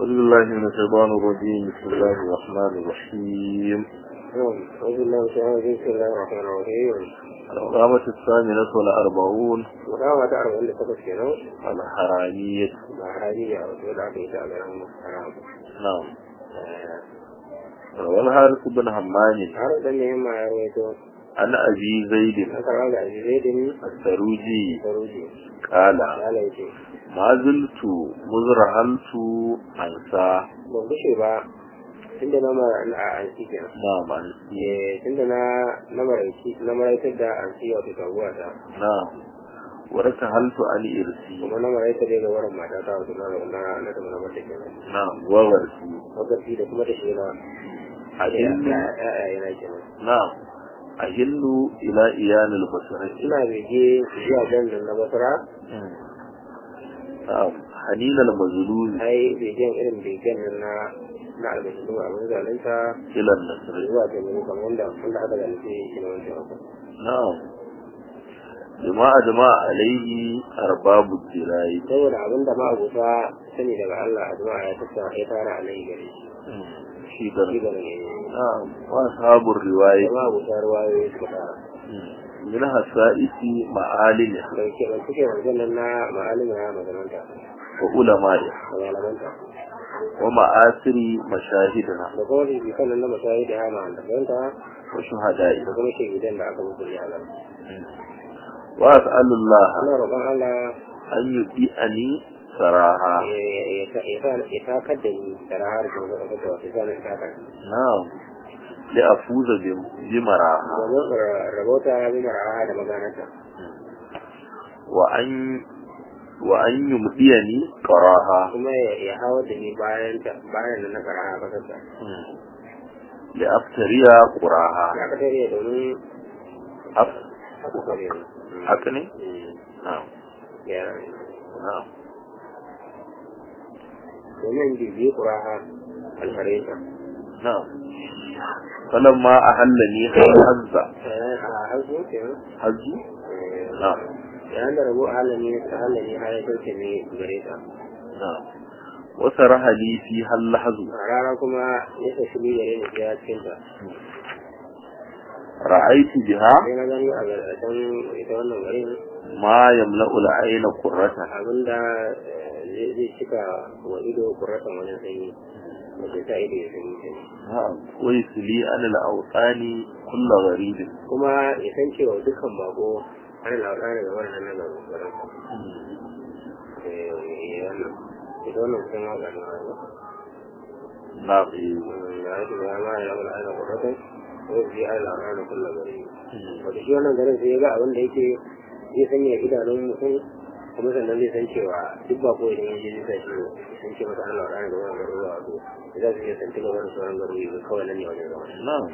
أعوذ بالله من الشيطان الرجيم بسم الله الرحمن الرحيم نعم أعوذ بالله من الشيطان الرجيم بسم الله الرحمن الرحيم القامة الثامنة والأربعون وكما تعرف عند تقص كنا الحرامية الحرامية وتبدأ في تعالى حرام نعم روى الحارث بن همام har dan ne ma ya rawaito عن أبي زيد an karɓa da azizaidin السروجي saruji قال ya laice ما زلت مزرعلت أنسى ban gushe ba tunda na mara a ansi kenan نعم أنسي eh tunda na na maraici na maraitar da ansi wato taguwa ta نعم ورتهلت عن إرسي kuma na maraitar da gawaran mata ta wato na na na da mana mata kenan نعم وغرسي wakati da kuma da shi na أهل yana kenan نعم أهل إلى إيان البصرة ina bege zuwa jannan na basra نعم حنين المظلوم ai begen irin begen nan na na albashin abin zalunta إلى النصر zuwa ta mai kamar wanda wanda aka zalunce shi na wancan abu نعم لما أجمع عليه أرباب الدراي saboda abin da ma'abuta sani daga Allah a jama'a ya tattara ya tara a nan gare shi في shi درجة gare ne نعم وأصحاب الرواية da ma'abuta ruwayoyi suka tara منها السائس معالمها da ke ban suke wanzan nan na ma'alima ya magananta وعلمائها da malamanta ومآثر مشاهدها da kuma rikikan nan na mashayi da ya malamanta da وشهدائها kuma shahidan da aka mutu ya zama وأسأل الله ana roƙon Allah أن يبيئني سراها ya takar da ni da rahar da wata kasa wata zanen takar نعم لأفوز بم- بمراها domin rabauta bi maraha da maganarta وأن وأن يمديني قراها kuma ya- ya hawa da ni bayan ta bayan nan na karaha kasarta لأفتري قراها ya ka tare domin أف haka kare ni أكني نعم ya نعم domin bibiyi kuraha alfareta نعم فلما أهلني حز a hazu kenan حز نعم yayin da rabo a halani ta halani har ya dauke ne gare ta نعم وسرح لي فيها اللحظ a rana kuma ya tafi ni gare ni ya cikin ta رأيت بها sai na gani a gargashin ita wannan garin ما يملأ العين قرة abinda eh, zai cika wa ido kuratan wajen sanyi da ke sa ido ya sanyi sanyi نعم ويسلي عن الأوطان كل غريب kuma ya san cewa dukkan bako ana lauɗa daga wannan nan da garin wannan ita wannan kusan waka ne ba نعم da yake da ma ya labar ana kuratan ko shi ana lauɗa da kullum gari wata shi wannan garin sai ya ga abin da yake zai sanya idanun mutum kuma sannan zai san cewa duk ba ko idan yaje zai shi san ce masa Allah rana da wannan garuruwa wato za su iya santi gaba da sauran garuruwa kawai nan ne wajen zama نعم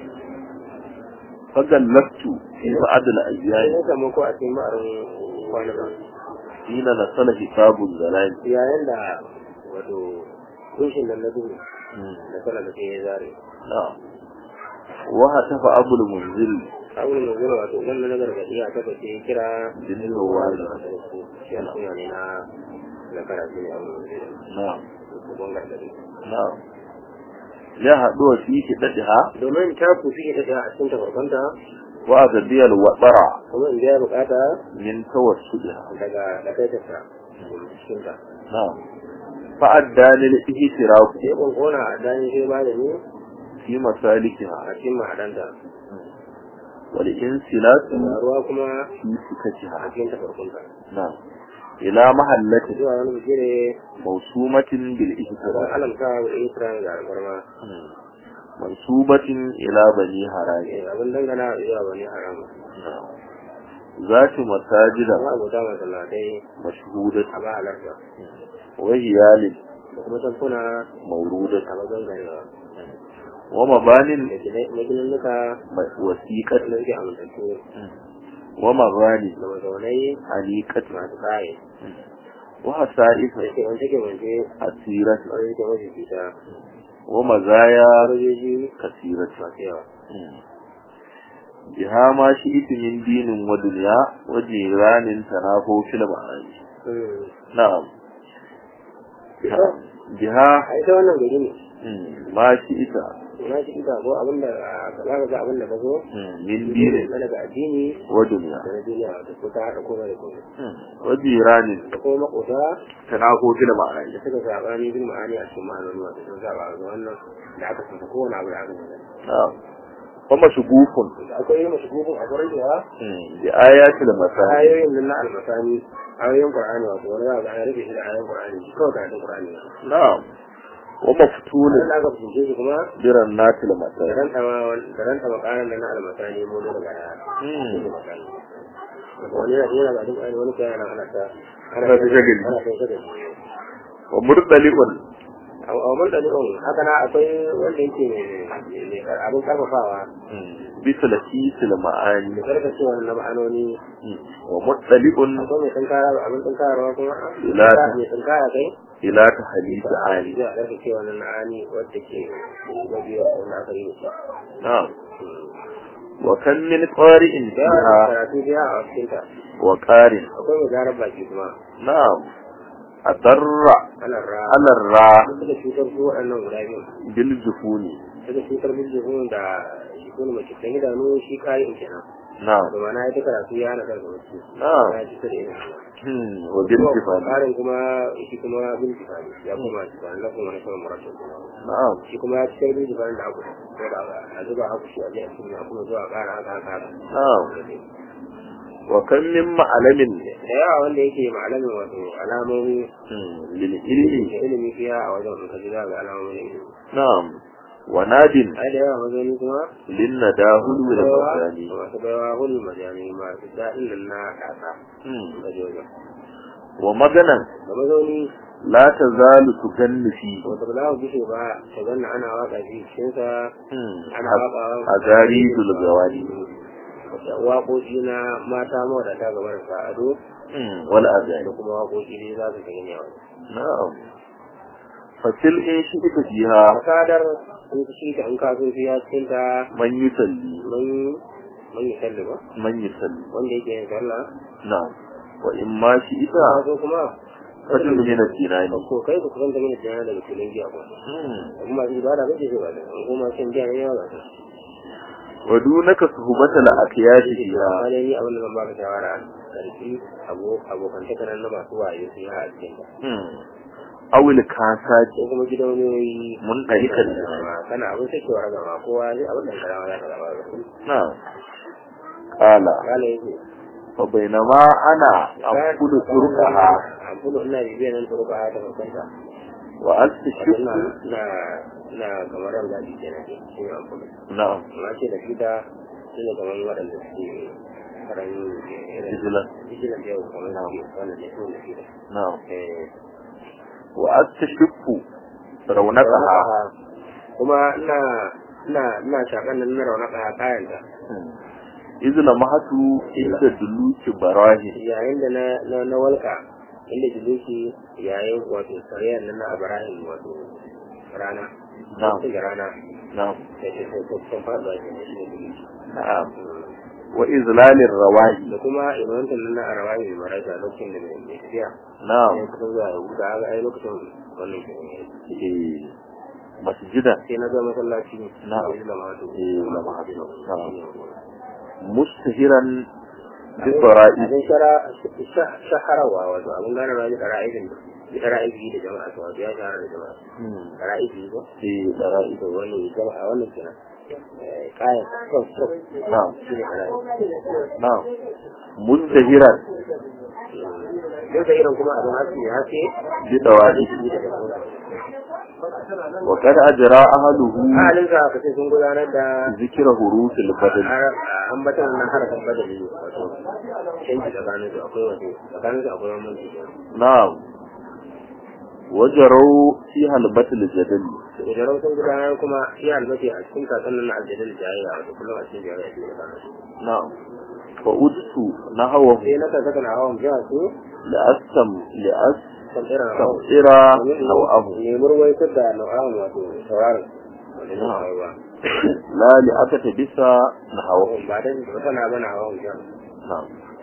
فجلست في بعض sai الأيام ya samu ko a cikin ma'arin kwanuka حين نزل حساب الزلال yayin da wato kunshin nan na duhu da kala da ya zare نعم وهتف أبو المنزل abin da zuwa wato wannan na gargaɗi a taɓa ce kira جنين الوالد shi a suna ne na na karatu ne abin da zai نعم ban gargaɗi نعم ya haɗu wa fi kiɗaɗiha domin ta kusi ita ɗaya a cikin tafarkanta wa gabiya alwaɗara kuma in biya bukata min tawassudiha daga da kai ta cikin ta na'am fa'adda lil ihtirafu sai kunkuna a dan shi ba da ni fi masalikiha a cikin ma'adanta wal insilatu da ruwa kuma fi sikatiha a cikin tafarkunta na'am ila mahallati zuwa wani bigire mawsumatin bil don ihtiram alamta wa isra da alfarma mansubatin ila bani haraji Eh, abin dangana zuwa wani haram zati masajida kuma abota masallatai mashhudat a ba halarta wa hiyalin da kuma tankuna mawrudat a bazan ganewa wa mabanin da magininnuka wasiqat wanda suke amintattu wa magani da mazaunai aniqat masu kaye wa hasa'is da ke wance ke wance asirat wanda suke mafi fita wa mazaya sojoji kasirat masu yawa biha ma shi min dinin wa dunya wa jiranin tanafo fil ma'ani na'am biha a ita wannan gari ne mm, ma shi ita na shi ita ko abin da ka za ka ga abin da ka zo mm, min dinin na daga addini wa duniya da na duniya da ko ta haɗa komai da komai Mm, wa jiranin da kuma makota tanako fil ma'ani da suka zaɓa ni bin ma'ani a cikin ma'anoni wato sun zaɓa ga wannan da aka saka kowane abu da aka zama na'am wa mashgufun akwai irin mashigufin a kwarar da mm, bi ayatil masani ayoyin nan na almasani ayoyin qur'ani wato wani za ga an rufe shi da ayoyin qur'ani shi kawai karatun qur'ani ne na'am wa maftunin wanda aka fahimce shi kuma biran natil da masani ranta ma da ranta makaran nan na almasani mu da daga Mm. cikin masani wani yana yana ga qur'ani wani kai yana ana ta ana Ana ta shagali. ana ta shagali wa murdali'un a a mun da dukkan haka na akwai wanda yake mai abin karfafawa mm, bi talahisil ma'ani da karkacewa na ma'anoni mm, wa murdali'un akwai mai tunkara abin tunkararwa kuma Ila ta- mai tunkara kai ila tahlil ani zai a karkacewa na na'ani wadda ke mabiya wanda aka yi da shi na'am wa kan min qari'in da yawa fiha karatu da yawa a cikinta wa qarin akwai mai zarar baki kuma na'am adarra ana ra ala ra suka cutar su waɗannan guda biyu bil jufuni suka cutar biljihun da shi kuma mace kan idanu shi kayi in kenan na'am da mana ya ta karatu ya hana kansa wasu na'am ya ci ta da ina hmm wa bil jufani karin kuma shi kuma bin jifani ya kuma jifani na kuma na kuma marashin na'am shi kuma ya cikin bin jifani da aku ko da a zuba aku shi a je a cikin a kuma zuwa ƙara haka haka haka na'am wa kan min ma'alamin da yawa wanda yake malamin wato alamomi hmm, lil ilmi da ilimi fiya a wajen in ka ji za ga alamomin ilimi na'am wa nadin ai da yawa mazani kuma lin nadahul wal baiwa masani masu baiwa hulun majani masu daɗin nan na ƙasa hmm ka ji wajen wa maganan da mazauni la tazalu tuganni fi wata ba za ku bishe ba ta ganna ana waƙa shi cikinsa hmm ana waƙa a garidul gawani waƙoƙi na mata mawadata gabar sa'ado hmm wal da azani kuma waƙoƙi ne za su gani yawa na'am fatil in shi ita fiha fasadar in shi ta in kaso fiya cikin ta man yusalli man man yi salli ba man yusalli wanda yake yin sallah na'am wa in ma shi ita kaso kuma fatil min al-jinani ko kai ku kusanta mini jana daga filin giya ko hmm kuma shi ba da kake so ba da in kuma shan giya ne yawa ba ta wa dunaka suhbatal aqyati fiha amma dai ni abin da zan baka shawara karfi abokan takarar na masu wayo su yi a cikin ta hmm awil kasati ko kuma gidauniyoyi mun darikan kana abin sakewar gama kowa ne abin da karama za ka zama ba na'am qala kala yake fa bainama ana aqulu turqaha an fudu ina bibiyar nan turka ta kankanta wa wato astashku ina ina ina kamar ran zaɓi kenan ke shi ne an fudu na'am amma ce da fita shi ne kamar waɗanda suke karan irin Vigilant. vigilant yau kamar suke wannan ne su da fita na'am eh wa astashku raunaqaha kuma ina ina ina shakan nan na raunaka kayan ta izla mahatu inda duluki barahi yayin da na na, na walka inda jiluki yayin wato sariyar nan na Ibrahim wato rana Na'am. Wato da rana na'am da ke sun sun faɗa shi ne shi ne jiluki na'am wa izlalir rawahi da kuma imantar nan na arawahi mai marasa lokacin da mai mai tafiya na'am sai kusa zuwa ya huta ga ai lokacin wannan ke ne eh masjida sai na ga masallaci Na'am. da lamatu Eh, lamatu. Na'am. mustahiran bi bara'i abin shara shaharawa wato abin gane rayu da ra'ayin da ra'ayi da jama'a to wato ya shahara da jama'a ra'ayi ko eh bara'i to wannan jama'a wannan kenan eh kayan kan kan na'am shi ne ra'ayi na'am mustahiran duk da irin kuma abin haske ya haske bi dawa'i shi da jama'a wa kad ajra ahluhu halin ka ka ce sun gudanar da zikra hurufil badal ambatan nan harafin badali wato canji tsakanin su akwai wato tsakanin su akwai wani na'am wajarau fi halbatil jadal idan sun gudanar kuma shi albace a cikin kasan nan na aljadal jayayya wato kullum a cikin jayayya ce da su na'am fa udtu nahwa sai na kan saka na hawan jiha su la'asam li'as kan irin hawan sam'ira nawahu ne murwai da nau'an wato sauraron wanda ne hawa la li'akata bisa nahawa ba dan ba tana bana hawan jiha na'am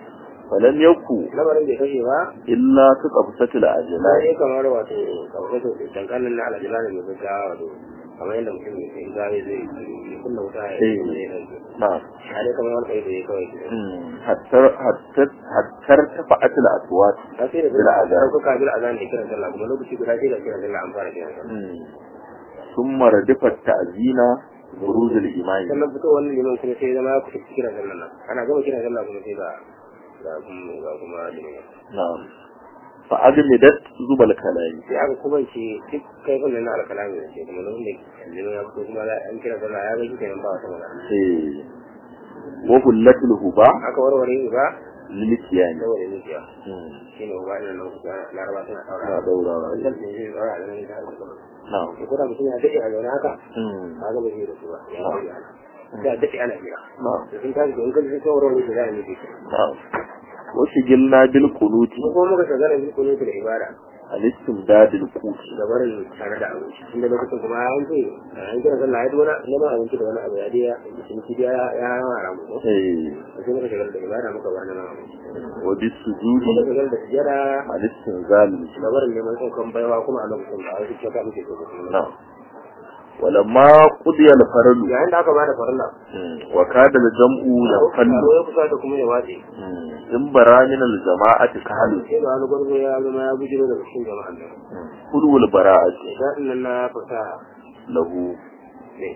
falam yaku lamarin bai kashe ba illa su qabsatul na ajlai yi kamar wato kamar to dankalin na alajila ne mai gaggawa wato kamar yadda mutum mai sai gawe zai ya kunna wuta ya Eh. yi zai ɗauke na'am ya dai kamar wani kai da ya kawai ke hattar hattar hattar tafa'atul aswat ta sai da Bil azan. sun kuka bil azan da kiran sallah kuma lokaci guda sai da kiran sallah an fara kiran sallah ثم ردفت تأذين بروز الإمام sannan fito wannan liman kuma sai zama ya kusa kiran sallah nan ana gama kiran sallah kuma sai ga ga kuma ga kuma liman نعم فأجمدت زب الكلام sai aka kuma ce duk kaifin nan na alkalami da ce kuma lokacin da liman ya fito kuma an kira sallah ya ga shi kenan ba wata magana إيه. وهلت الهباء aka warware ba للكيان saboda zuciya shi ne ba ina nan kusa laraba suna لا ɗaura دورة wannan da zai ɗaura a ganin ta نعم da kuma mutum ya daɗe a zaune haka مم. ba ga ba zai da su ba ya bari ana da daɗe ana jira نعم da sun tashi in kalli sun warware da za a nufi نعم وشغلنا بالقنوت mu kuma muka shagala bi kuno da ibada الاستمداد القوت da barin tare da abinci tunda lokacin kuma an ce an kira sallah ya dona neman abinci da wani abu ya diya sun ci ya ya mara mu ko إيه. sai muka shagala da ibada muka bar neman abinci وبالسجود muka shagala da sujada الاستنزال da barin neman saukan baiwa kuma a lokacin da a wasu kyauta muke so kuma نعم ولما قضي الفرد yayin da aka bada farilla مم. وكاد الجمع ينفل ko ya kusa da kuma ya wace مم. إن برا من الجماعة كهل sai da wani gwarzo ya zama ya bujiro daga cikin jama'an nan خلو البراءة daɗin nan na fasaha له ne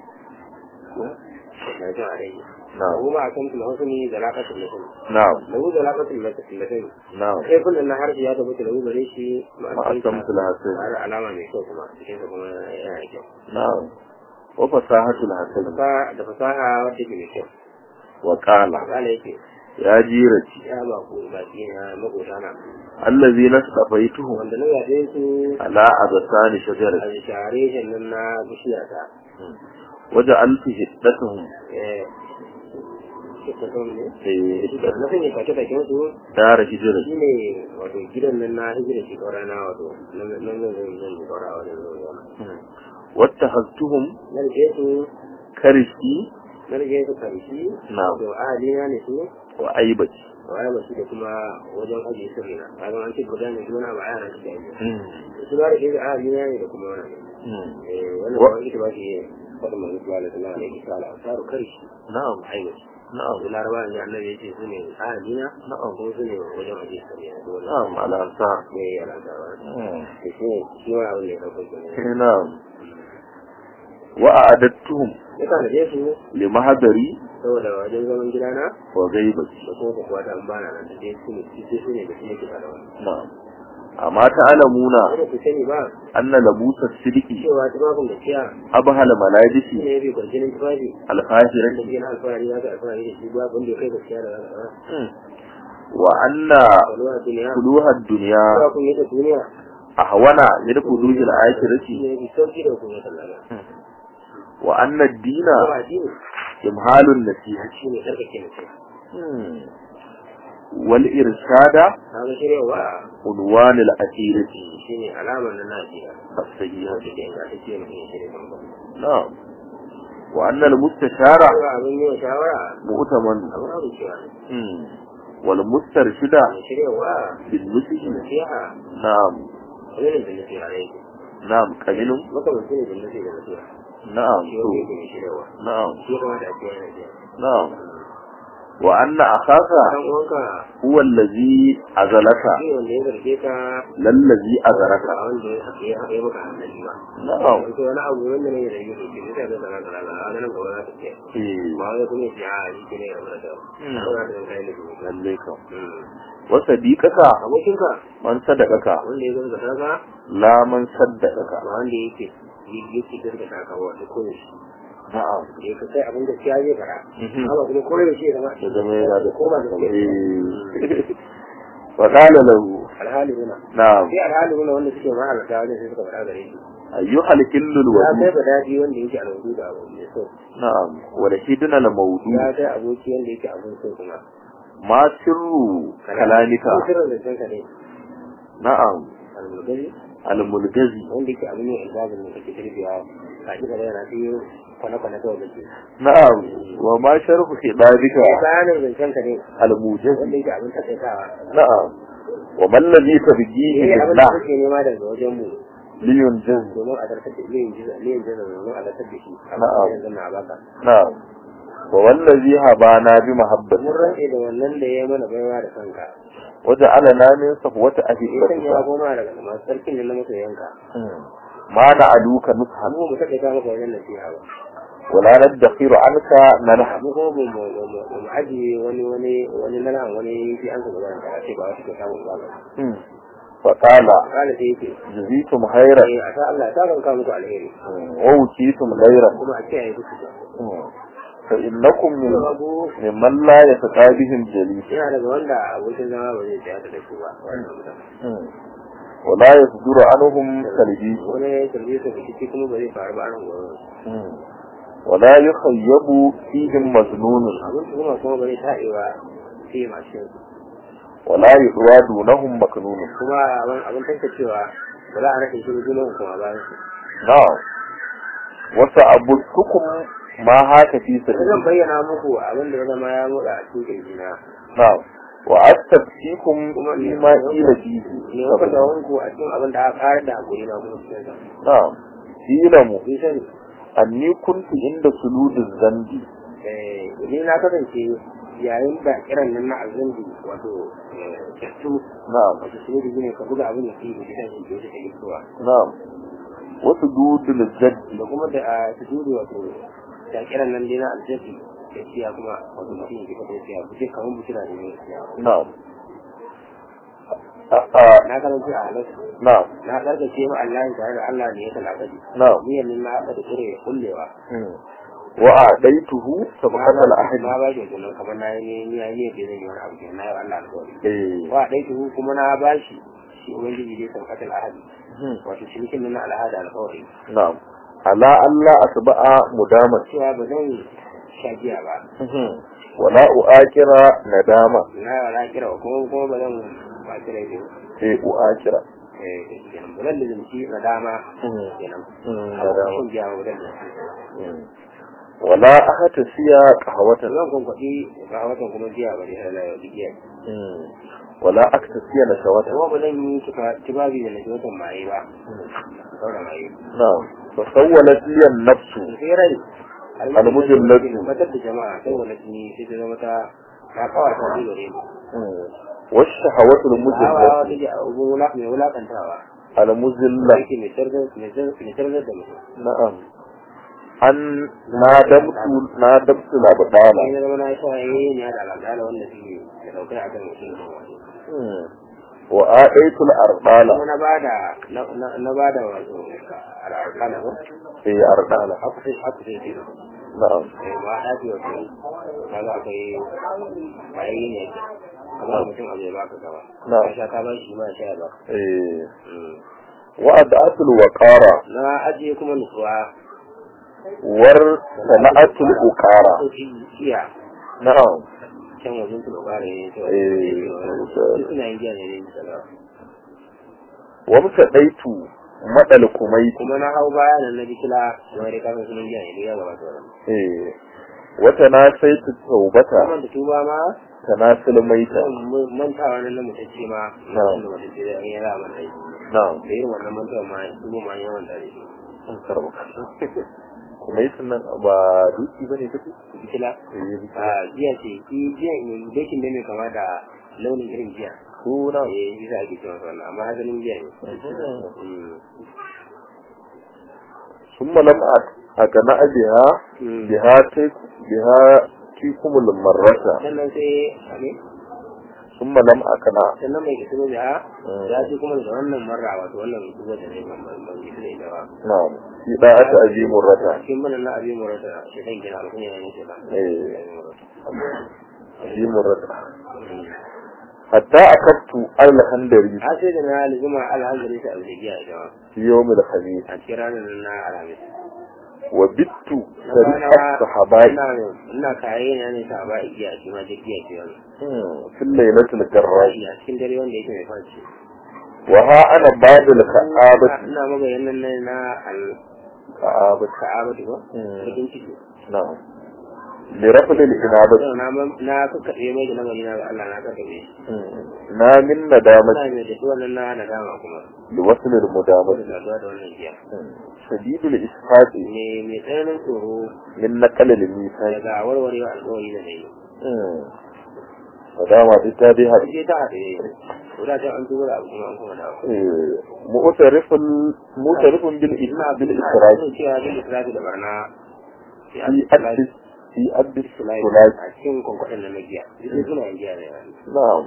na jin a rai نعم abu ba a kan tula husni da laƙasin mutum نعم lahu da laƙasin mutum نعم kai kun na harshe ya tabbata lahu gare shi ما أسمت الحسن har alama mai kyau kuma cikin sa kuma yana da kyau نعم وفصاحة الحسن Fasaha- da fasaha wadda ke mai kyau وقال kala yake يا جيرتي ya ba ku baki na makota na الذين اصطفيتهم wanda na yaɗe su على أغسان a شجرة share shi nan na bishiya ta وجعلت هدتهم eh shi ta ne في na sanya take-taken su دار هجرة shi ne wato gidan nan na hijira shi ƙaura na wato nan nan zan zan zan yi ƙaura wajen zuwa واتخذتهم na rike su كرشي na rike su karshe نعم to ahalina ne su وأيبتي waya ba su da kuma wajen ajiye sirri na kaga an ce guda ne kuma na ba yana shi da ajiye su na rike su ahalina ne da kuma wannan eh wannan Wa- ba ita ba shi faɗin mai mutuwa da Allah ne ki sala saru karshe نعم aiwati نعم su laraba ne annabi ya ce su ne ahalina نعم kuma su ne wajen ajiye sirri na dole نعم على أنصار ne ya ranta ba da shi ne shi ma abin da ya ɗauko kenan نعم وأعددتهم ya tanaje su لمهدري saboda wajen zaman gidana وغيبتي da kuma ku kuwa ta an bana nan da dai su ne su su ne da su ne ke da wani نعم أما تعلمون wanda ku sani ba أن لبوس السلك cewa tufafin da ciya أبهل shi ملابس ne ya bi kwarjinin tufafi da الفاجرة ke na alfahari ya ga alfahari da shi ba abin da ya kai gaskiya da zaka وأن walwa duniya فلوها الدنيا ba kun yi da duniya أهون من فلوه shi الآخرة ne bi sauki da kun yi sallama وأن الدين kuma addini إمهال النصيحة shi ne karkake mutum والإرشاد kaga shiryawa عنوان الأسيرة shi ne alamar na najiya السيئة wanda ke ingantacce mutum ya shirya kan ba نعم وأن المستشار Ba abin yi wa shawara مؤتمن abin abu cewa ne مم. والمسترشد mai shiryawa بالنسج nasiha نعم wani da nasiha ne yake نعم قليل makamanci ne da nasiha da nasiha نعم shi wanda yake mai shiryawa نعم shi ya kamata a ce yana jiya نعم وأن أخاك dan uwanka هو الذي أزلك shi ne wanda ya zarge ka للذي أزلك a wanda ya ya ya maka hankali ba نعم wato wani abu wanda ne ya zarge ka shi ne sai da zara zara zara a ganin gaba za ta ce إيه. ba wai kuma ya ce a shi ne ya rabu da ta Mm. ba za ta kai da shi لليك Mm. وصديقك abokinka من صدقك wanda ya zarga ka لا من صدقك ba wanda yake yake zarga ka wato ko ne shi نعم da ya kai abin da ya zai fara Mhm. amma kuma ko da shi ya zama ya zama yana da ko ba da Eh. فقال له alhali huna نعم sai alhali huna wanda suke ma alaka wajen sai suka faɗa gare shi أيها الكل ya kai الودود ba daɗi wanda yake alwudu da abu mai so نعم ولشدنا الموضوع ya kai aboki wanda yake abun so kuma ما سر كلامك ko sirrin zancen ka ne نعم almulgari الملجزي wanda yake abu ne ilgazin da kake tarbiya ka ji gaba yana fiye kwane-kwane kawai da ke na'am wa ma sharhu khidabika bayanin zancen ka ne al-mujaz wanda yake abin takaitawa na'am wa man ladhi tabghihi eh abin da billah kake nema daga wajen mu liyunjaz domin a zartar da liyin jiza liyin jiza domin a zartar da shi Na'am. yanzu na baka na'am wa wallazi habana bi mun mahabbati rantse da wannan da ya mana baiwa da kanka waja'alana min safwati ya sanya ahibatika goma daga masu sarkin da na masa yanka ma na'aluka nushan mu mu takaita maka wajen nasiha ba wala nadkhiru anka nanha mu kuma mu mu mu mu mu ajiye wani wani wani nalhan wani fi an ka gaban ka ce ba wasu ke samun ba fa qala kala sai yake jazitum khairan eh a sa Allah ta kanka muku alheri wa wukitum khairan kuma a kiyaye duk su fa innakum min abu mimman la yataqabihim jalis yana daga wanda abokin zama ba zai tsaya da su ba wannan mutane wala yasduru anhum kalbi wani tambaye su rikici kuma ba zai faru ba a nan gurin wala yukhayyabu fihim majnun abin su kuma kuma ba zai taɗewa sai masu yin wala yuwadunahum maknun kuma abin abin tantancewa ba za a rage shi da junan kuma bayan su na'am wasa abutukum ma haka fi Sai zan sabili bayyana muku abin da ya zama ya motsa a cikin kirjina na'am wa astafsikum fi ma qila fihi ne kuka da wanku a cikin abin da aka karar da hakuri na kuma cikin sa na'am ilamu kun sani anni kuntu inda suludiz zambi eh, ni na kasance yayin da kiran nan na azandi wato kyattu na'am wato su ne ne ka buga abin da ke da gidan shi da ke zuwa na'am wasu dudul jaddi da kuma da a sujudu wato da kiran nan dai na aljabi da siya kuma wato mutum ya kika da siya buje kamar bushira da ne na'am a a na karanta a halatta na'am na karkace ma Allah tare da Allah ne ya talakadi na'am niyyar nan na haɗa da kure kullewa Hmm. wa adaituhu sabqata al-ahd na ba shi wannan kamar na yi ni ya yi da zai yi wani abu kenan na yi wa Allah alƙawari eh wa dai tuhu kuma na ba shi shi ubangiji dai san katal ahadi Hmm. wato shirkin nan na al'ada alƙawari na'am ala alla asba'a mudamat cewa ba zan sha giya ba Hmm. wala uakira nadama na yi wa kira kuma kuma ba zan ba kira ne eh uakira eh kenan ba zan lizimci na dama Hmm. kenan Hmm, amma nadama. shan giya ba zan lizimci Hmm. wala ahata siya qahwatan zan kwankwaɗi ga watan kuma giya ba ne har na yau giya Hmm. wala aktasiya nashawatan kuma ba zan yi tibabi da na watan maye ba sauran maye na'am fa sawwalat li an-nafsu sai rai Al-mujallatu. matar da jama'a sai wani jini sai ta zama ta ta kawar ta ji gare ni Hmm. والشهوات hawa المجلة wata ji a ubun wula mai wulakantawa المذلة yake mai tarzar mai tarzar mai tarzar da mutum نعم أن نادمت نادمت الأبطال sai na zama na sha yayi ne da al'adala wanda suke da daukar a kan mutum مم. وآتيت الأرطال kuma na bada na- na na bada wato al'adala ba في أرطال haka sai haka sai ce نعم eh ma da ce wato kaga akwai bayi ne amma mutum abu ya baka gaba Na'am. ka sha ka ba shi ma ya sha ya baka إيه. Mm. وأدعت الوقارة na ajiye kuma nutsuwa وارتنأت الأقارة sauki iya نعم can wajen su lokara ne to Eh, duk suna yin jiya ne ne misala وامتديت مدى الكميت kuma na hau baya nan na jikila da wani kafin sunan jiya ne ya gaba sauran إيه. وتناسيت التوبة kuma da tuba ma تناسل ميتا zan mu- mantawa nan na mutacce ma na Na'am. wanda mutacce da ya ra manta shi نعم da irin wannan mantawa ma tuba ma ya manta da shi kuma yi sunan ba duki ba ne kake? jikila a jiya ce ki jiya ne dakin ne mai kama da launin irin jiya suna eh bisa ake cewa wannan amma asalin jiya ne Mm. sun malam a gana abiya Mm. biha ta biha tikumul marrata sannan sai ne sun malam a kana sannan mai kisiro da Mm. ya ce kuma da wannan marra wato wannan kisiro da ne ban ban kisiro ita ba na shi da aka azimun rata cikin mana na abin murata shi kan gina alkunya ne ce ba Eh. azimun rata hatta akattu alhandari a sai da na lizuma alhamdulillah ta aljigiya ita ba fi yawmil khamis a cikin ranar nan na alhamis wa bittu Na sariqa kwana- sahabai ina ina kaye na ne ta ba igiya shi ma duk igiya ce wani fil lailatul garrash a cikin dare wanda yake mai fashi wa ha ana ba'da al-ka'abati ina magayin nan na al ka'abat ka'abatu ba Mm. bakin ciki na'am li rafd al inabati Yau na man- na kakkaɓe mai da lamari na ga Allah na kakkaɓe na min nadamati ina mai da shi wannan na nadama kuma li wasl al wanda mudamati saduwa da wannan jiya shadid al isfaqi me mai tsananin tsoro min naqal al misaq daga warwarewa alƙawari da na yi nadama duk ta dai haɗu sai ta haɗe ko da can an tuba da abu kuma an kuma dawo mu'tarifun mu'tarifun bil ina bil ina israf ina cewa bin israfi da barna fi addis fi addis sulai sulai a cikin kwankwaɗin da na giya duk suna yin giya ne na'am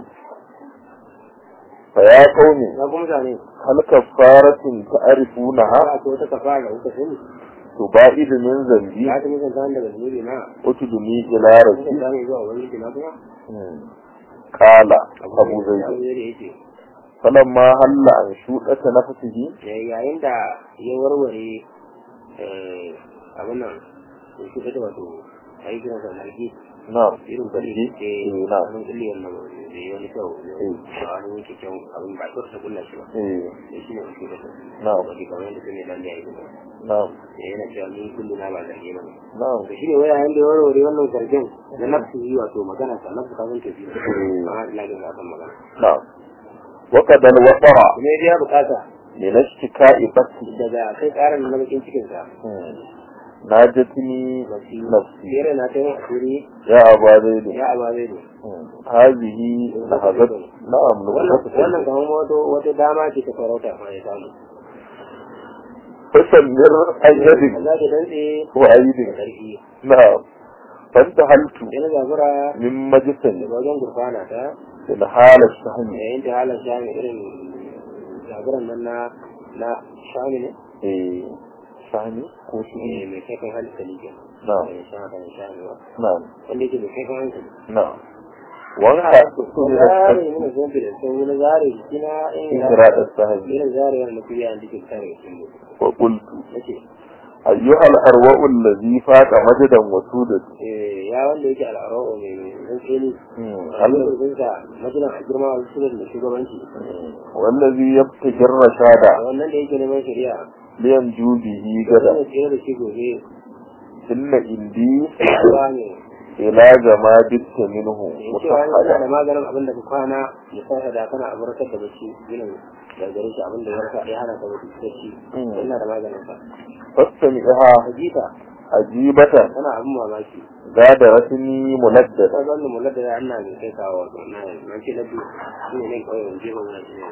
fa ya qaumi na kuma mutane hal kafaratun ta'rifunaha ba ko ta kafara da kuka sani tubaidu min zambi ya ta mutan ta daga zunubi na utuduni ila rabbi mutan ta ne zuwa wani na kuma qala abu zaid abu zai da yake falamma halla an shudata nafsihi yayin da ya warware abin nan da shi da wato a yi kiransa zargi na'am irin zargi kulli eh eh na'am abin kulli wannan da ya wani kyau ba wani yake kyau abin ba kyau ta kulla shi ba eh da shi ne shi da na'am wani kamar yadda sun ne dan da ya yi kuma na'am da yana cewa ni kulli na ba zargi ba ne na'am da shi ne wai yayin da ya warware wannan zargin da nafsu yi wato magana ta nafsu kafin tafi amma ina ga kan magana na'am وقد الوقع kuma ya biya bukata من اشتكاء بثي daga kai karin na bakin cikinsa ناجتني nafsi نفسي fere na ta yin asiri يا أبا زيد ya aba zai ne هذه لحظت نعم wannan نبغت wannan kamar wato wata dama ce ta farauta ma ya samu فسمر za أيدك ta dantse da وأيدك ƙarfi نعم فانتهلت sai na zabura من مجلس daga wajen gurfana ta في حال الشهم yayin ta halar shami irin zaburan nan na na shami ne إيه شهمي eh, كوشي mai kaifin hankali ke نعم mai shama kan shami ba نعم wanda yake mai kaifin hankali نعم وانت na zare ne na zombi da sun wani zare jikina in إجراء السهم irin zare wanda kuriya da ke tare da shi وقلت nace أيها الأرواء الذي فات مجدا وسودا eh, ya wanda yake al'arau mai zan tsini هل Alƙawarinsa majinan a girma a sunan da shugabanci. والذي يبتغي الرشاد A wannan da yake neman shari'a, لينجو به da غدا zai tsere da shi gobe, إن إندي ba ne. إلى جما بت منه In cewa yana da مصحدا maganin abin da ka kwana, ya sa da kana a barkar da bacci, ginin da gare shi abin da ya rasa ya hana ka bacci. Mm. Yana da maganin sa. فاستمعها Hajita, عجيبة tana abin mamaki. غادرتني Ta ملددا zanna mulla da ya ana mai kai kawo wato na na ce na biyu shi ne nan kawai wanje ba wani shi ne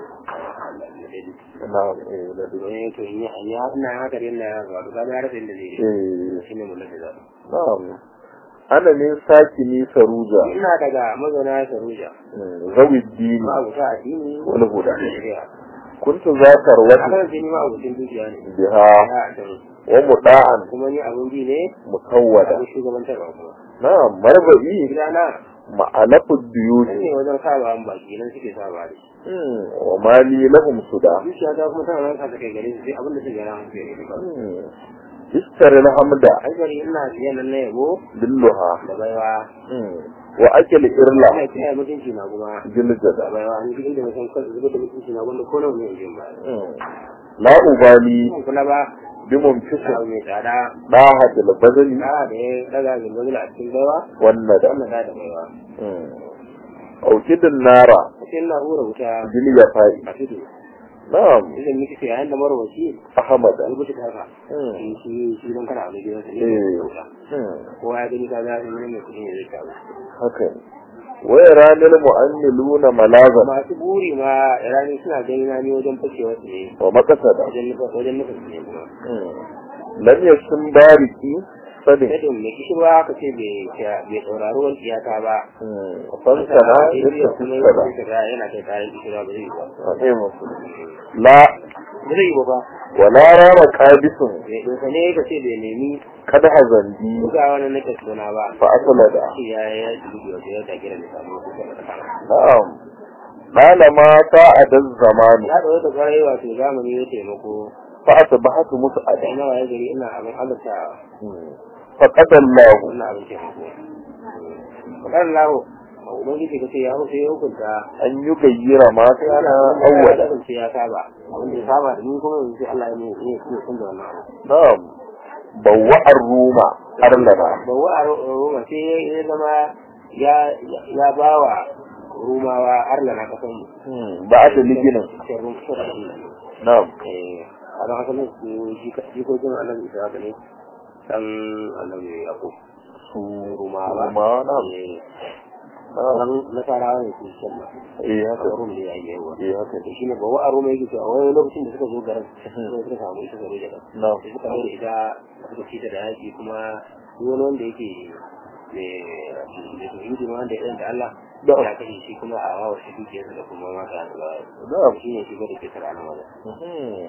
نعم إيه لدي. domin to in ya ina haka da yana ya wato ka ga rasa inda zai yi إيه shi ne mulla da za نعم أنا من ساكني سروجا ina daga mazauna Saruja ذوي الدين ma abuta addini والهدى da shari'a كنت ذات a روة kan jini ma abucin dukiya ne بها ya da ومطاعا kuma ni abun bi ne مسودة abin shugabantarwa kuma نعم مربئي gidana معلف nan الديوت ne wajen saba an baki nan suke saba da shi مم. وما لي لهم سدى zuciya ta kuma tana nan ka kai gare su sai abin da suke gara musu ya ne kawai مم. اشتري الحمد ai gari ina siyan nan na yabo باللها da baiwa مم. وأكل ina إرلا kiyaye mutunci na kuma da جلجدا baiwa ni duk inda na san kansu zubar da mutunci na wanda ko nawa ne in jin ba مم. لا أبالي Ban kula ba بمنفس abu mai tsada ضاحة البذل da da ya daga gilbazil a cikin baiwa والندى wannan da da baiwa مم. أو كد النار sai na hura wuta باليفاء a tudu نعم idan miki sai yayin da marwaci أحمد an gushi ta haka مم. shi shi shi don kana wani gidan sa ne Eh. wuta مم. kowa ya gani ka ga ne mai kudi ne zai kawo haka ne ويراني المؤملون ملاذا masu buri ma rani suna gani na ni wajen fashewa su ne ومقصدا wajen nufa wajen nufa su ne kuma مم. لم يشم باركي صدق sai mai kishirwa ka ce bai bai saurari wani iyaka ba فانسنا ya kuma يتفسد yi ga yana kai kayan kishirwa ba zai yi ba رحمه لا ba zai yi ba ba ولا رام قابس bai dosa ne ka ce bai nemi قد هزندي buga wani na suna ba فأسلد shi ya ya dubi wata ya ta gina da samu kusa da kama نعم طالما ساعد الزمان ya da wata kwarai wato zamani ya taimako فأصبحت da مسعدا nawa ya gari ina abin halatta فقد الله wannan abin taimako fakar lawo a ubangiji ka ce ya hau sai ya hukunta أن يغير ما كان ya أولا kasance ya saba abin da ya saba da ni kuma yanzu sai Allah ya ne ya canza wannan abu نعم bawwa'ar ruma arlana bawa a roma sai ya zama ya ya bawa rumawa arlana kasan mu Hmm, ba da liginin sai rum sai da Allah na'am eh a don haka ne jikokin annabi isa haka ne dan annabi yakub su rumawa rumawa na'am eh na'am dan nasarawa ne su kenan eh haka a rum ne ya yi yawa eh haka da shi ne bawa a roma yake cewa wani lokacin da suka zo garin sai suka samu ita gare da na'am da suka mai da ita suka ci ta da yaƙi kuma duk wani wanda yake mai tauhidi ma wanda ya ɗan da Allah Da. ya kashe shi kuma a wawa shi dukiyarsa da kuma mata da na'am shi ne shi ba da ke tara nan wajen Mhm.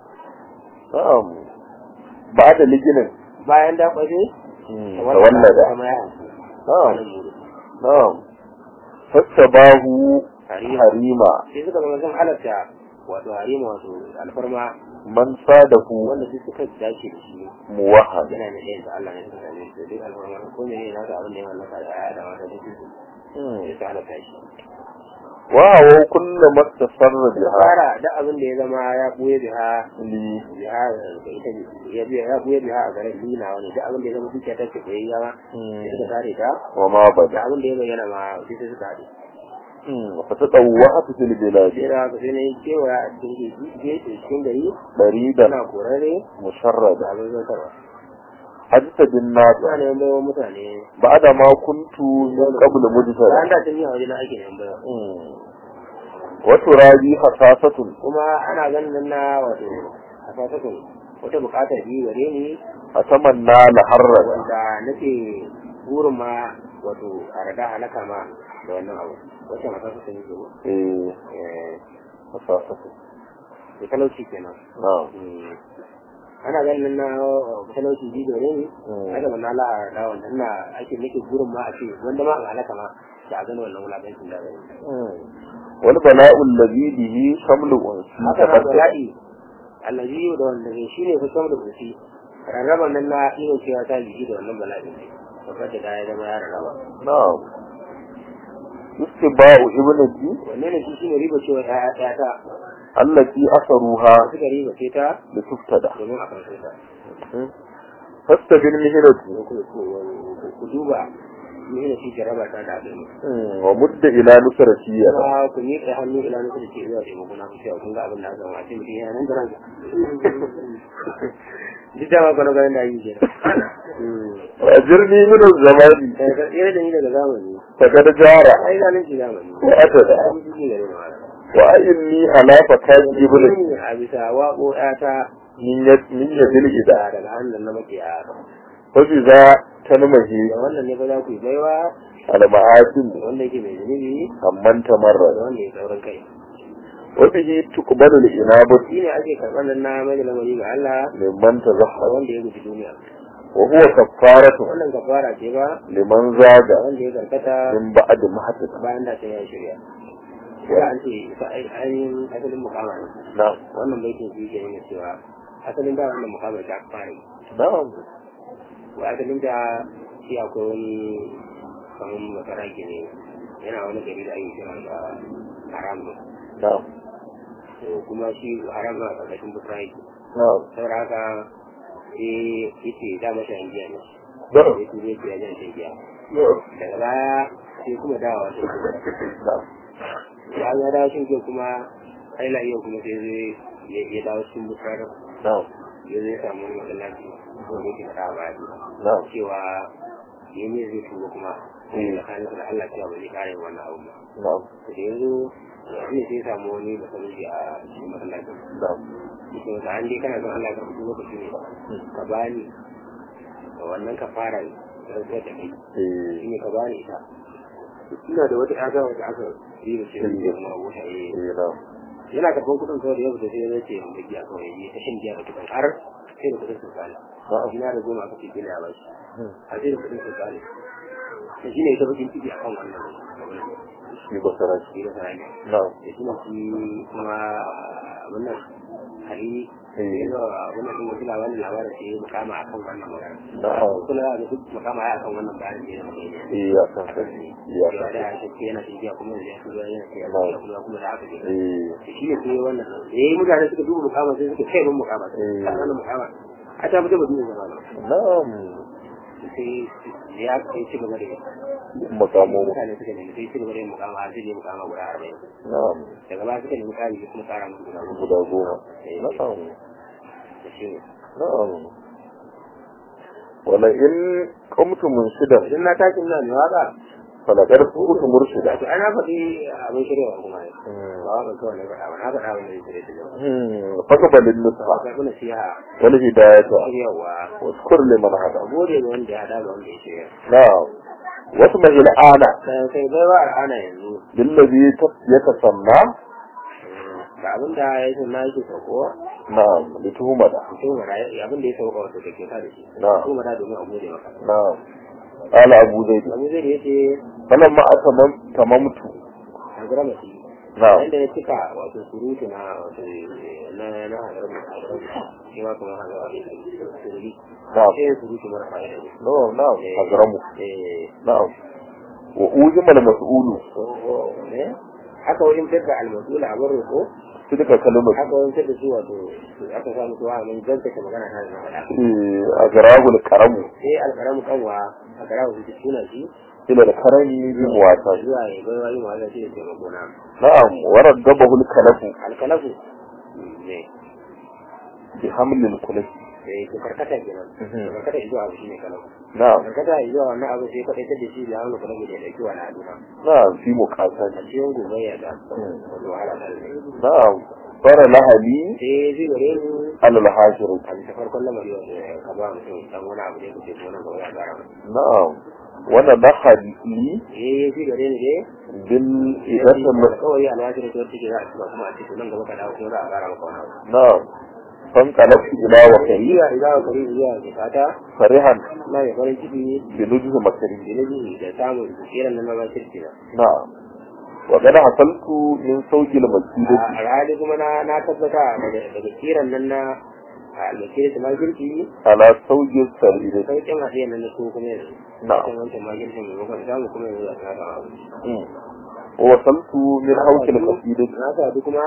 na'am ba da liginin bayan da kwaje Hmm, kamar tawallada kama ya hanci na'am wannan muru na'am fattabahu harima harima sai suka zama sun halatta wato harima wato alfarma man sadahu wanda duk suka dace da shi muwahhad yana da ɗayan da Allah ne suka same shi da duk alfarma ko ne ne nasa abin da ya mallaka da ya da wata duk su Hmm. sai su halatta shi wa wa kullu mastasarra biha fara da abin da ya zama ya buye biha li biha da ita ne ya biya ya buye biha a garin lina wani da abin da ya zama dukiya ta ce bai yawa sai suka tare ta wa ma da bada abin da ya bayyana ma sai sai suka haɗe fa tatawwa'at fil bilad sai da haka sai na yi cewa a cikin gefe cikin gari baridan suna korare da musharrada abin zantarwa hadisa bin nas suna neman baiwa mutane ba'da ma kuntu min qabl bayan mujtara da tun yi a wajen ake neman baiwa wa turabi hasasatun kuma ana ganin nan na wato a fasakun wata buƙatar biyu gare ni atamanna la harrada wanda nake burin ma wato a rada halaka ma da wannan abu wacce mata su sani zuwa eh hasasatun da talauci kenan na'am Mm. ana ganin na talauci ji dore ne Mm. haka ban ala da wanda ina ake nake burin ma a ce wanda ma a halaka ma da a gani wannan wulakancin da gani wal bala'u alladhi bihi shamlu unsi haka na bala'i allazi da wanda ne shine fa samu da kusi rarraba nan na iya cewa ta jiki da wannan bala'i ne babbar da ya zama ya rarraba na'am istiba'u ibnati wannan ne shi shine riba cewa ya ta allati asaruha suka riba ce ta li tuftada domin a karshe ta fastabin mihrati ko ku ku- ku duba ni ne shi jaraba ta da abin wa mudda ila nusratiyya kuma ku ni kai hannu ila nasu da ke zuwa taimako na ku cewa kun ga abin da aka zama a cikin mutum yana nan da ranka duk da ma kwano ganin da yi kenan ajirni min az-zamani sai ka tsere da ni daga zamani faqad jara ai zalunci zamani wa atada ai shi ne gare ni wala wa inni ala fakaji ibnati a bisa waƙo ta min yad min yadil ida da daga hannun na makiya fa bi za tanmahi da wannan ne fa za ku yi baiwa al ma'asin da wanda yake mai zunubi amman da tamarra wanda ya saurin kai wa bihi tuqbalu al inabatu shi ne ake karɓar nan na mai da lamari ga Allah liman da tazahhara wanda ya guji duniya wa huwa kaffaratu wannan kafara ce ba liman da zaga wanda ya karkata min ba'd mahdada bayan da ta ya shirya ya an ce ita ainihin asalin mukama ne na'am wannan baitin shi ke nuna cewa asalin da wannan mukama ta fara yi na'am wa asalin da shi akwai wani kamar masara ke ne yana wani gari da ake kira da haram ne na'am to kuma shi haram na ƙarƙashin bukra yake na'am saboda haka sai yace da masa yan giya ne na'am sai kuma yace ya jan shan giya na'am daga baya sai kuma dawowa shan giya na'am ya ya dawo shan giya kuma haila iya kuma sai zai ya ya dawo cikin bukra na'am ya zai samu wani matsalaci ko ne ke faɗa ba na'am cewa ya ne zai tuba kuma sai da kanin da Allah cewa ba zai kare wannan abu ba na'am da yanzu ne sai samu wani masallaci a cikin masallacin na'am cikin wata an dai kana son Allah ka fito lokaci ne ka bani da wannan ka fara rantsuwar da kai eh shi ne ka bani ita ina da wata ƴata wata aka yi da shi da kuma abota eh eh na'am yana karɓar kuɗin kawai da ya fita sai ya zace da giya kawai ya ta shan giya da kuɗin har sai da kuɗin sun kare na'am ina da goma aka ce gina ya bashi har sai da kuɗin sun kare da shi ne ita bakin ciki akan wannan abin shi ba sarki shi da sarari na'am da shi ne shi kuma abin nan hari eh yanzu abin nan wasu labarin labarin sai ya mukama a kan wannan magana na'am kula da duk mukama ya kan wannan bayanin da ya zama ne eh ya san sai ya ya san da ya ce yana tafiya kuma yanzu ya shigo yana tafiya kuma kuma da haka ne eh shi ne sai wannan da yayi mutane suka duba mukama sai suka kai mun mukama Eh. sai wannan mukama a ta fita madina zama nan na'am sai ya kai ci gaba da makamu mutane suka nemi sai ci gaba da yin mukama har sai dai mukama guda arba'in na'am daga baya suka nemi ƙari kuma ƙara musu guda goma guda goma na'am da shi ne na'am wala in qamtum munshidan idan na tashi ina mai waka falaqad kuntu murshida to ana faɗi abin shiryawa kuma ne ba waka kawai na faɗa ba na faɗa wanda zai shirya da yau fakabalin nusha ba karɓi nasiha wal hidayata shiryawa واذكر لمن هدى a gode ga wanda ya haɗa ga wanda ya shirya نعم واسمه الآن sai sai bai ba ana yanzu للذي تس- يتسمى ga abin da ya ce na yake sauko نعم لتهمة mutum mara abin da ya sauka wato da ke sa da shi نعم mutum mara domin a gode maka نعم قال أبو زيد abu zai da ya ce فلما أتمم تممت a gara masu نعم yadda ya cika wato surutu na wato na na hadarar da hadarar shi ma kuma hadarar da sururi نعم sai ya surutu mara fa'ida ne نعم نعم أجرمه eh نعم وأوزم المسؤول ne haka wajen fitar almasula a bar roƙo تلك كلمة haka wajen fitar da su wato aka samu tuwa mun zantaka magana ta da faɗa أجراه الكرم sai alƙaramu kanwa a ƙaramu su suna shi إلى الكرم بمواساة zuwa ya bai wani mawala shi da taimako na نعم ورغبه الكلف alkalafu ne بحمل الكلف eh to karkata kenan Mhm. karkata zuwa abu shine kalafu نعم karkata zuwa wannan abu sai kadai da shi da hannu kalafu da dauki wani aduna نعم في a مقاسة cikin gobe ya ga Mhm. wato wahala ta ne نعم صار لها لي sai zai gare ni على الحاجر a bisa farkon lamari wato ka ba mutum dan wani abu da kuke gona ga waya gara نعم وانا دخل لي eh zai gare ni dai بالإدارة المس... kawai alwaji da take za a ci ba kuma a cikin nan gaba ka dawo kuma za a gara maka wani abu نعم فانقلبت إلى وكري iya idan ka ri iya ke fata فرحا na ya farin ciki بنجز مكري ilimi da samun kiran nan na kirki na نعم وقد حصلت من صوت المسجد a rali kuma na na tabbata daga daga kiran nan na almakiri da magirki على صوت السرير sauƙin hadiya nan na so kuma yanzu نعم kan wancan magirkin maimakon samu kuma yanzu a tsara abu مم. ووصلت من حوش القصيدة na sadu kuma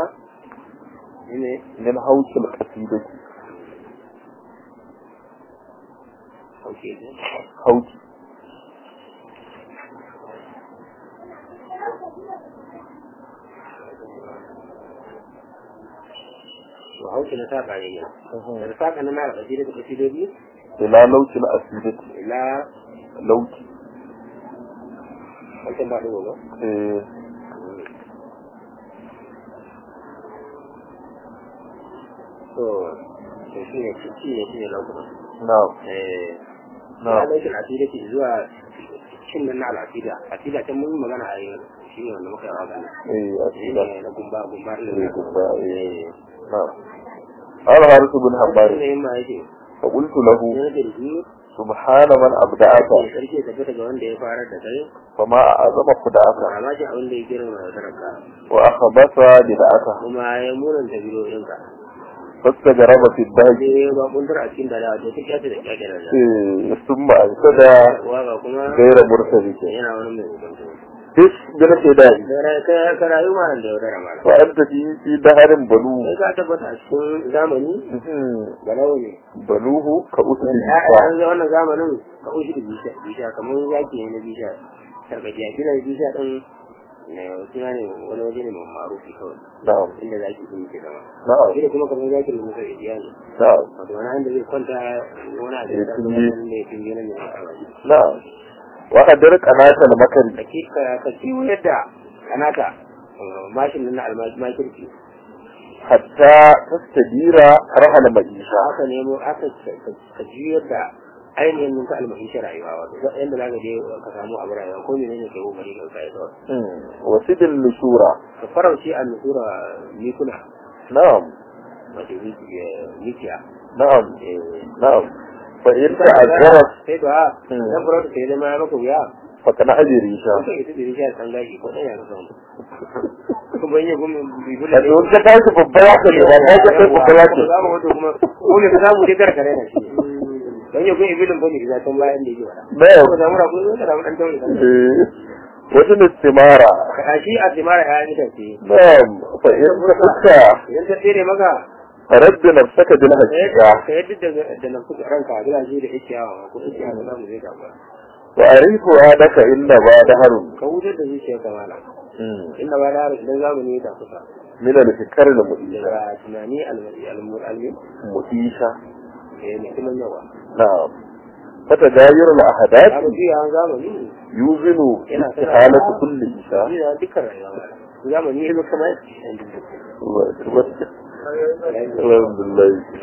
ne من حوش القصيدة sauke ne حوش to hauki na saka ne ne da saka na na alƙasiri da kasidobi إلى لوش الأسيدة ila لوش wancan ba ɗigo ba إيه. to to shi ne shi ne shi ne lokutan نعم eh نعم na laifin asida ce zuwa cin nan na al'asida asida can mun yi magana a yi shi ne wanda muka yi magana إيه shi أسيدة ne na gumba gumba ɗin إيه nan. gumba، إيه. Eh. نعم قال حارث بن shi حمار ne yin ma yake فقلت له ne na kirji سبحان من أبدعك ne sarki ya tafi daga wanda ya fara da kai فما أعظم خدعك ba ma shi abin da ya girma da sarka وأخبث بدعك kuma ya munanta bidiyoyinka فاستجرب في الدهج sai ba kuntar a cikin dala to ta kyata da kyakkyar da إيه. ثم أنشد waka kuma غير مرتبك yana wani mai hukunta إيش بالخداع ka rayu ma da yaudara ma وأنت في في دهر بنوه sai ka tabbata a cikin zamani galau ne بنوه كأسد ya الإنسان an ga wannan zamanin ka ushi da bisha bisha kamar yaki ne na bisha sarkaci a kila bisha din ne suna ne wani waje ne mai marufi kawai نعم inda zaki sun ke zama نعم shi da kuma kamar yakin da muka iya ne نعم wato wani inda zai kwanta wani a Ya da tunje. ne tunje na ne a waje نعم وقدر قناة المكر ka ki ka kiwo yadda kanata mashin nan na almakirki حتى تستدير رحل مجيشة aka nemo aka ka juyar da ainihin ninka almahishin rayuwa wato yadda za ka je ka samu abu rayuwa ko menene ke kokari ka kai kawai وسد النشورة ka farauce a nusura mikuna نعم wato mikiya نعم نعم فإن تعذرت sai ba Hmm. dan farauta sai zama ya maka wuya فكان أجريشا kuka ita da rishiya san gashi ko ɗaya ka samu kuma yin gumi bibula Wato in ka tashi babba ya ce ba ka kai babba ya ce za mu wato kuma ko ne ka samu dai karkare na shi dan yau gumi ibilin bane da tan bayan da yake wada نعم ko zamu rabu da rabu dan tauri إيه. وزن الثمارة ka shi a timara ya ita ce نعم فإن تخشى idan ta tsere maka رد نفسك بالحقيقة ka yadda da da nan kuka ranka a gidaje da yake yawa ko yake yawa za mu zai gaba وأعرف هذاك إن بعد هرم ka wutar da zuciyar ka mala inda ba da idan zamani ya kusa من الفكر المؤيسة daga tunani almari almuri مؤيسة eh ne kuma yawa نعم فتغير ya الأحداث rufi a zamani يوزن yana استحالة كل إنسان ya dukkan rayuwa mala zamani ya zo kamar yadda الحمد لله